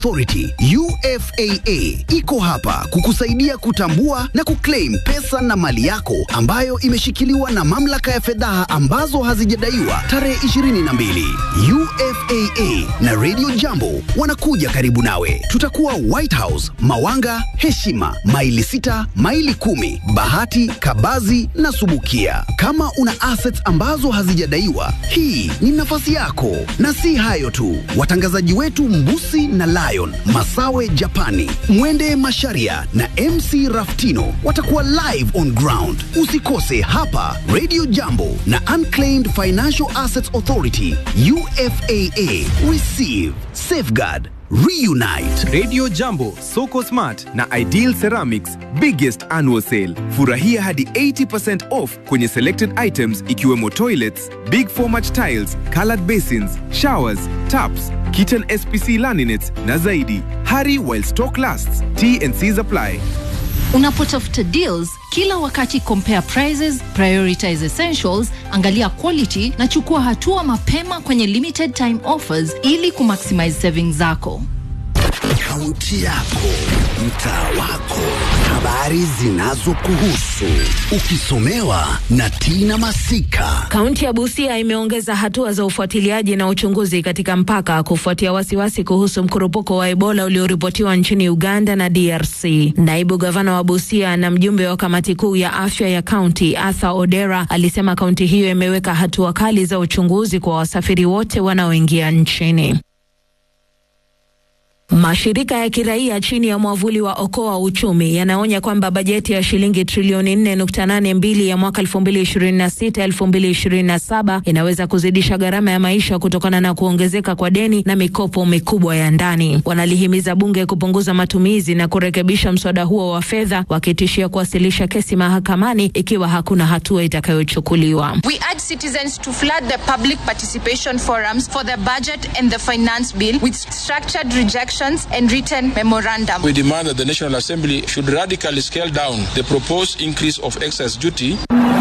Authority UFAA iko hapa kukusaidia kutambua na kuclaim pesa na mali yako ambayo imeshikiliwa na mamlaka ya fedha ambazo hazijadaiwa tarehe 22. UFAA na Radio Jambo wanakuja karibu nawe. Tutakuwa White House, Mawanga, Heshima, maili sita, maili kumi, Bahati, Kabazi na Subukia. Kama una assets ambazo hazijadaiwa, hii ni nafasi yako. Na si hayo tu, watangazaji wetu Mbusi na Lion, Masawe Japani, Mwende Masharia na MC Raftino watakuwa live on ground. Usikose hapa Radio Jambo na Unclaimed Financial Assets Authority UFAA. Receive, safeguard, reunite. Radio Jambo, Soko Smart na Ideal Ceramics biggest annual sale. Furahia hadi 80% off kwenye selected items ikiwemo toilets, big format tiles, colored basins, showers, taps, kitchen SPC laminates na zaidi. Hurry while stock lasts. T&Cs apply. Unapotafuta deals kila wakati, compare prices, prioritize essentials, angalia quality na chukua hatua mapema kwenye limited time offers ili kumaximize savings zako. Kaunti yako, mtaa wako, habari zinazokuhusu, ukisomewa na Tina Masika. Kaunti ya Busia imeongeza hatua za ufuatiliaji na uchunguzi katika mpaka kufuatia wasiwasi kuhusu mkurupuko wa Ebola ulioripotiwa nchini Uganda na DRC. Naibu gavana wa Busia na mjumbe wa kamati kuu ya afya ya kaunti Arthur Odera alisema kaunti hiyo imeweka hatua kali za uchunguzi kwa wasafiri wote wanaoingia nchini. Mashirika ya kiraia chini ya mwavuli wa Okoa Uchumi yanaonya kwamba bajeti ya shilingi trilioni 4.82 ya mwaka 2026-2027 inaweza kuzidisha gharama ya maisha kutokana na kuongezeka kwa deni na mikopo mikubwa ya ndani. Wanalihimiza bunge kupunguza matumizi na kurekebisha mswada huo wa fedha, wakitishia kuwasilisha kesi mahakamani ikiwa hakuna hatua itakayochukuliwa. We urge citizens to flood the public participation forums for the budget and the finance bill with structured rejection and written memorandum. We demand that the National Assembly should radically scale down the proposed increase of excess duty.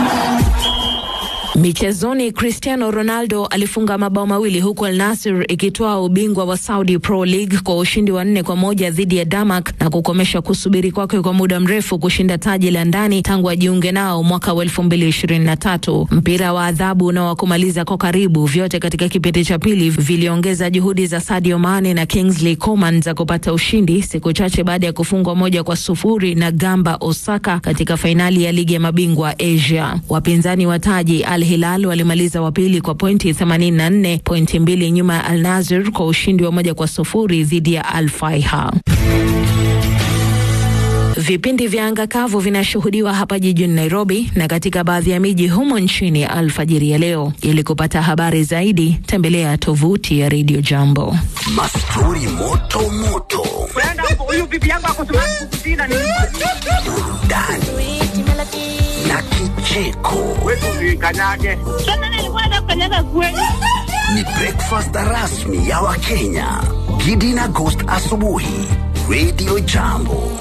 Michezoni, Cristiano Ronaldo alifunga mabao mawili huku Al Nassr ikitoa ubingwa wa Saudi Pro League kwa ushindi wa nne kwa moja dhidi ya Damak na kukomesha kusubiri kwake kwa muda mrefu kushinda taji la ndani tangu ajiunge nao mwaka wa 2023. Mpira wa adhabu na wa kumaliza kwa karibu, vyote katika kipindi cha pili viliongeza juhudi za Sadio Mane na Kingsley Coman za kupata ushindi siku chache baada ya kufungwa moja kwa sufuri na Gamba Osaka katika fainali ya ligi ya mabingwa Asia. Wapinzani wa taji Al Hilal walimaliza wa pili kwa pointi 84, pointi mbili nyuma ya Al Nassr kwa ushindi wa moja kwa sufuri dhidi ya Al Faiha. Vipindi vya anga kavu vinashuhudiwa hapa jijini Nairobi na katika baadhi ya miji humo nchini alfajiri ya leo. Ili kupata habari zaidi, tembelea tovuti ya Radio Jambo. Mastori moto moto, burudani na kicheko. Ni breakfast rasmi ya Wakenya. Gidi na Ghost asubuhi, Radio Jambo.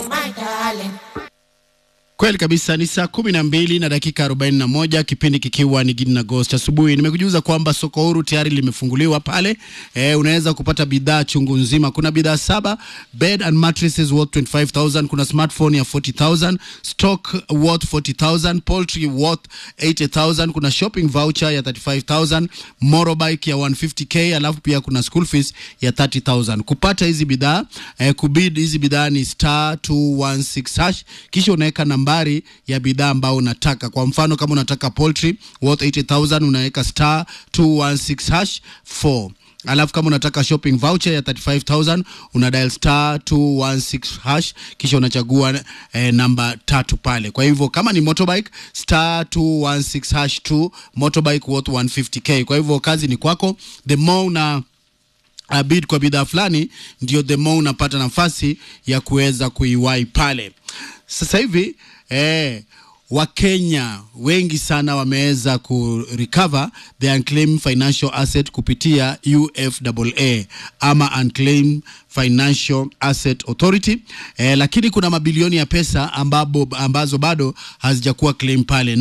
Kweli kabisa, ni saa kumi na mbili na dakika arobaini na moja kipindi kikiwa ni Gidi na Ghost asubuhi. Nimekujuza kwamba soko huru tayari limefunguliwa pale. E, unaweza kupata bidhaa chungu nzima. Kuna bidhaa saba, bed and mattresses worth 25000 kuna smartphone ya 40000 stock worth 40000 poultry worth 80000 kuna shopping voucher ya 35000 motorbike ya 150k alafu pia kuna school fees ya 30000 kupata hizi bidhaa eh, kubid hizi bidhaa ni star 216 hash kisha unaweka nambari ya bidhaa ambayo unataka kwa mfano kama unataka poultry worth 80000 unaweka star 216 hash 4 alafu kama unataka shopping voucher ya 35000 una dial star 216 hash kisha unachagua eh, namba tatu pale kwa hivyo kama ni motorbike star 216 hash 2 motorbike worth 150k kwa hivyo kazi ni kwako the more una uh, bid kwa bidhaa fulani ndio the more unapata nafasi ya kuweza kuiwai pale sasa hivi eh, wakenya wengi sana wameweza kurecover the unclaimed financial asset kupitia ufaa ama unclaimed financial asset authority eh, lakini kuna mabilioni ya pesa ambabo, ambazo bado hazijakuwa claim pale na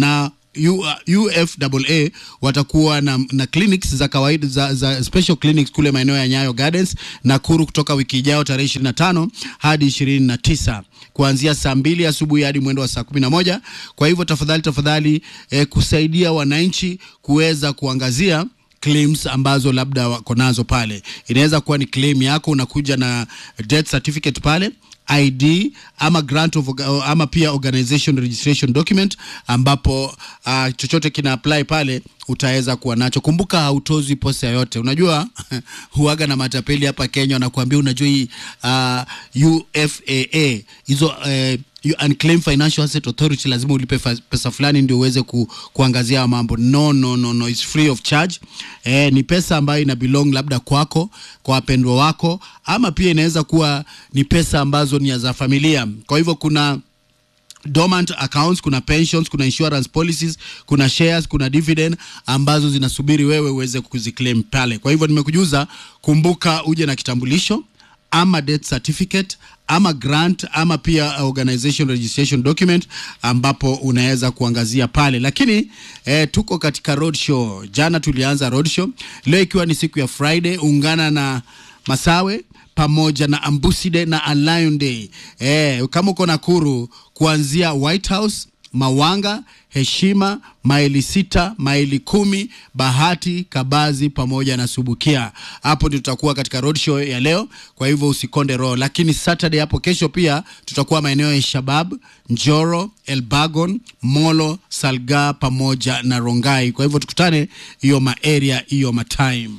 U, UFAA watakuwa na, na clinics za kawaida za, za special clinics kule maeneo ya Nyayo Gardens Nakuru kutoka wiki ijayo tarehe 25 hadi 29 kuanzia saa mbili asubuhi hadi mwendo wa saa kumi na moja. Kwa hivyo tafadhali tafadhali, eh, kusaidia wananchi kuweza kuangazia claims ambazo labda wako nazo pale. Inaweza kuwa ni claim yako, unakuja na death certificate pale ID ama grant of, ama pia organization registration document ambapo uh, chochote kina apply pale utaweza kuwa nacho. Kumbuka hautozi posa yoyote. Unajua huaga na matapeli hapa Kenya wanakuambia, unajua hii uh, UFAA hizo uh, Unclaimed Financial Asset Authority lazima ulipe pesa fulani ndio uweze ku, kuangazia mambo. No, no, no, no, it's free of charge. Eh, ni pesa ambayo ina belong labda kwako, kwa wapendwa wako, ama pia inaweza kuwa ni pesa ambazo ni za familia. Kwa hivyo kuna dormant accounts, kuna pensions, kuna insurance policies, kuna shares, kuna dividend ambazo zinasubiri wewe uweze kuziclaim pale. Kwa hivyo nimekujuza, kumbuka uje na kitambulisho ama death certificate ama grant ama pia organization registration document ambapo unaweza kuangazia pale, lakini eh, tuko katika road show. Jana tulianza road show, leo ikiwa ni siku ya Friday, ungana na Masawe pamoja na Ambuside na A Lion Day. Eh, kama uko Nakuru kuanzia White House Mawanga, Heshima, maili sita, maili kumi, Bahati, Kabazi pamoja na Subukia. Hapo ndio tutakuwa katika road show ya leo, kwa hivyo usikonde roho. Lakini Saturday hapo kesho pia tutakuwa maeneo ya Shabab, Njoro, Elbagon, Molo, Salga pamoja na Rongai. Kwa hivyo tukutane hiyo maarea hiyo matime.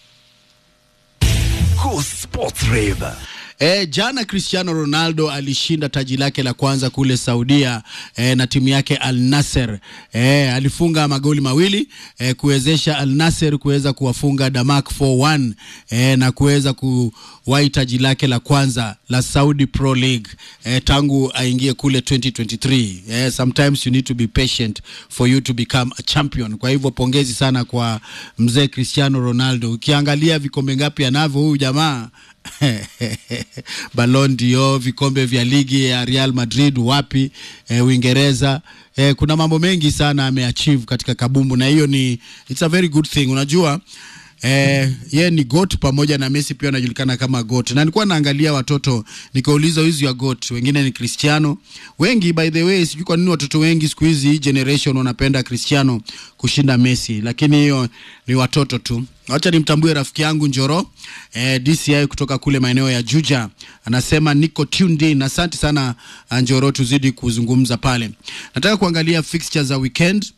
Go Sports Rave. E, jana Cristiano Ronaldo alishinda taji lake la kwanza kule Saudia e, na timu yake Al Nasser. E, alifunga magoli mawili e, kuwezesha Al Nasser kuweza kuwafunga Damak 4-1 e, na kuweza kuwahi taji lake la kwanza la Saudi Pro League e, tangu aingie kule 2023. E, sometimes you need to be patient for you to become a champion. Kwa hivyo pongezi sana kwa mzee Cristiano Ronaldo. Ukiangalia vikombe ngapi anavyo huyu jamaa Ballon d'Or, vikombe vya ligi ya Real Madrid wapi, e, Uingereza. E, kuna mambo mengi sana ameachieve katika kabumbu, na hiyo ni it's a very good thing. Unajua Eh, ye ni goat pamoja na Messi pia anajulikana kama goat. Na nilikuwa naangalia watoto nikauliza who's your goat? Wengine ni Cristiano. Wengi by the way, sijui kwa nini watoto wengi siku hizi hii generation wanapenda Cristiano kushinda Messi, lakini hiyo ni watoto tu. Wacha nimtambue rafiki yangu Njoro eh, DCI kutoka kule maeneo ya Juja, anasema niko tuned in. Asante sana Njoro, tuzidi kuzungumza pale. Nataka kuangalia fixtures za weekend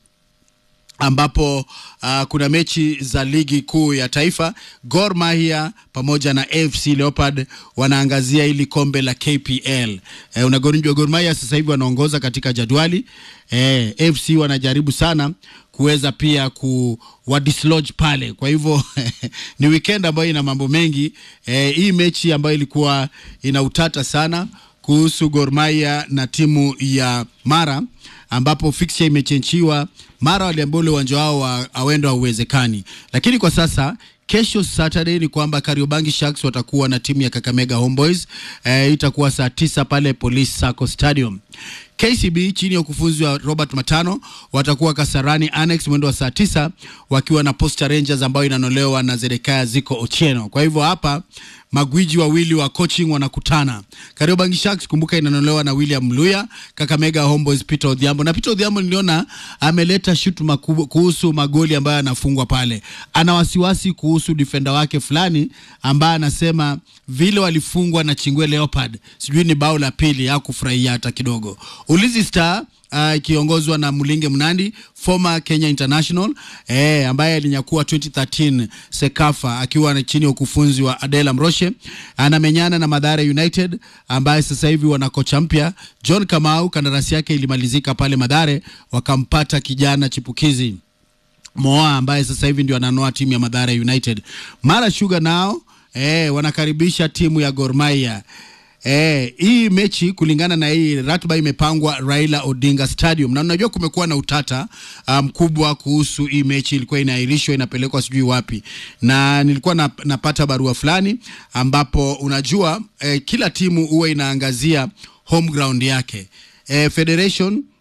ambapo uh, kuna mechi za ligi kuu ya taifa. Gor Mahia pamoja na AFC Leopard wanaangazia ili kombe la KPL. Eh, unagonjwa Gor Mahia sasa hivi wanaongoza katika jadwali. Eh, AFC wanajaribu sana kuweza pia ku wa dislodge pale. Kwa hivyo ni weekend ambayo ina mambo mengi. Eh, hii mechi ambayo ilikuwa ina utata sana kuhusu Gor Mahia na timu ya Mara ambapo fixture imechenchiwa. Mara waliambia ule uwanja wao wa awendo hauwezekani, lakini kwa sasa kesho Saturday ni kwamba Kariobangi Sharks watakuwa na timu ya Kakamega Homeboys. E, itakuwa saa tisa pale Police Sacco Stadium. KCB chini ya ukufunzi wa Robert Matano watakuwa Kasarani Annex mwendo wa saa tisa wakiwa na Posta Rangers ambayo inanolewa na Zedekaya Ziko Ochieno. Kwa hivyo hapa magwiji wawili wa coaching wanakutana. Kariobangi Sharks kumbuka inanolewa na William Mluya, Kakamega Homeboys Peter Odhiambo. Na Peter Odhiambo niliona ameleta shutuma kuhusu magoli ambayo anafungwa pale. Ana wasiwasi kuhusu defender wake fulani ambaye anasema vile walifungwa na Chingwe Leopard, sijui ni bao la pili, hakufurahia hata kidogo. Ulinzi Star ikiongozwa uh, na Mulinge Mnandi former Kenya International eh, ambaye alinyakua 2013 Sekafa akiwa chini ya ukufunzi wa Adela Mroshe, anamenyana na Madhara United ambaye sasa hivi wana kocha mpya John Kamau. Kandarasi yake ilimalizika pale Madhare, wakampata kijana chipukizi Moa ambaye sasa hivi ndio ananoa timu ya Madhara United. Mara Sugar nao eh, wanakaribisha timu ya Gor Mahia. Eh, hii mechi kulingana na hii ratiba imepangwa Raila Odinga Stadium, na unajua kumekuwa na utata mkubwa um, kuhusu hii mechi. Ilikuwa inaahirishwa inapelekwa sijui wapi, na nilikuwa na, napata barua fulani ambapo unajua eh, kila timu huwa inaangazia home ground yake. Eh, Federation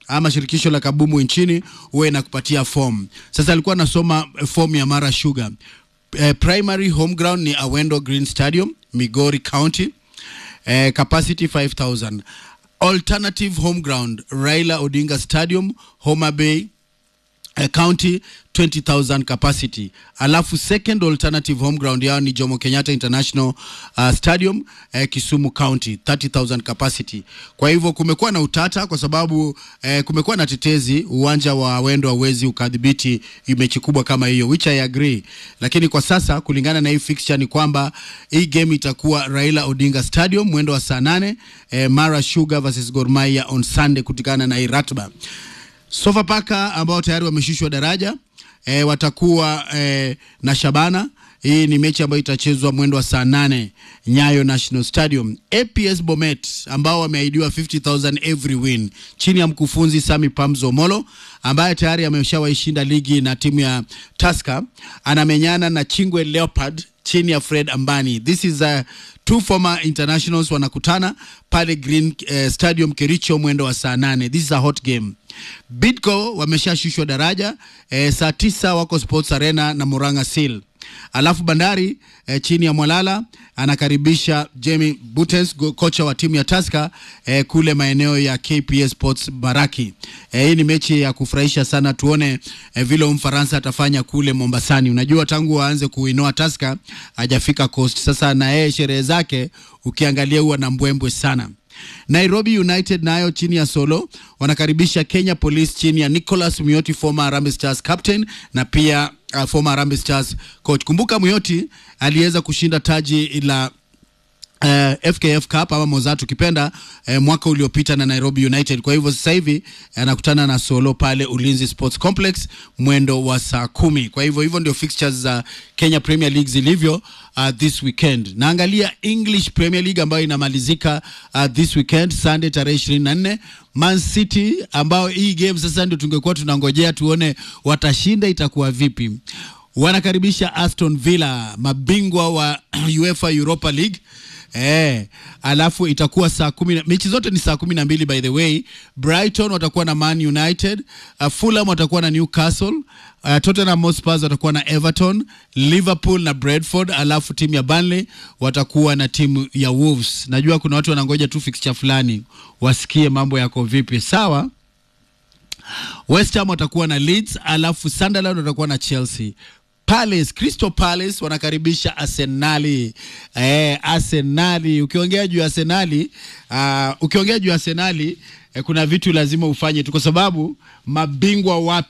ama shirikisho la kabumu nchini huwa inakupatia form. Sasa alikuwa anasoma eh, form ya Mara Sugar. Eh, primary home ground ni Awendo Green Stadium, Migori County. Eh, capacity 5000. Alternative home ground Raila Odinga Stadium, Homa Bay eh, county 20000 capacity alafu second alternative home ground yao ni jomo kenyatta international uh, stadium eh, kisumu county 30000 capacity kwa hivyo kumekuwa na utata kwa sababu eh, kumekuwa na tetezi uwanja wa wendo hauwezi ukadhibiti mechi kubwa kama hiyo which i agree lakini kwa sasa kulingana na hii fixture ni kwamba hii game itakuwa raila odinga stadium mwendo wa saa nane eh, mara sugar versus Gor Mahia on sunday kutokana na hii ratba Sofapaka ambao tayari wameshushwa daraja e, watakuwa e, na Shabana. Hii ni mechi ambayo itachezwa mwendo wa saa nane Nyayo National Stadium. APS Bomet ambao wameahidiwa 50000 every win chini ya mkufunzi Sami Pamzo Molo ambaye tayari ameshawaishinda ligi na timu ya Tusker, anamenyana na Chingwe Leopard chini ya Fred Ambani. This is a two former internationals wanakutana pale Green eh, Stadium Kericho mwendo wa saa nane. This is a hot game. Bidco wameshashushwa daraja eh, saa tisa wako Sports Arena na Muranga Seal. Alafu Bandari eh, chini ya Mwalala anakaribisha Jamie Butens go- kocha wa timu ya Tusker eh, kule maeneo ya KPS Sports Baraki. Eh, hii ni mechi ya kufurahisha sana, tuone eh, vile huyu Mfaransa atafanya kule Mombasani. Unajua tangu waanze kuinoa Tusker hajafika Coast. Sasa na yeye sherehe zake ukiangalia huwa na mbwembwe sana. Nairobi United nayo chini ya Solo wanakaribisha Kenya Police chini ya Nicholas Muyoti former Harambee Stars captain na pia uh, former Harambee Stars coach. Kumbuka Muyoti aliweza kushinda taji la Uh, FKF Cup ama Mozart ukipenda uh, mwaka uliopita na Nairobi United. Kwa hivyo sasa hivi anakutana na Solo pale Ulinzi Sports Complex mwendo wa saa kumi. Kwa hivyo hivyo ndio fixtures za Kenya Premier League zilivyo uh, this weekend. Naangalia English Premier League ambayo inamalizika uh, this weekend Sunday tarehe 24 Man City ambao hii game sasa ndio tungekuwa tunangojea tuone watashinda itakuwa vipi. Wanakaribisha Aston Villa mabingwa wa UEFA Europa League Eh, alafu itakuwa saa kumi na mechi zote ni saa kumi na mbili by the way. Brighton watakuwa na Man United, uh, Fulham watakuwa na Newcastle, uh, Tottenham Hotspur watakuwa na Everton, Liverpool na Brentford, alafu timu ya Burnley watakuwa na timu ya Wolves. Najua kuna watu wanangoja tu fixture fulani wasikie mambo yako vipi. Sawa. West Ham watakuwa na Leeds, alafu Sunderland watakuwa na Chelsea. Palace, Crystal Palace wanakaribisha Arsenali. Eh, Arsenali. Ukiongea juu ya Arsenali, uh, ukiongea juu ya Arsenali eh, kuna vitu lazima ufanye tu kwa sababu mabingwa wapi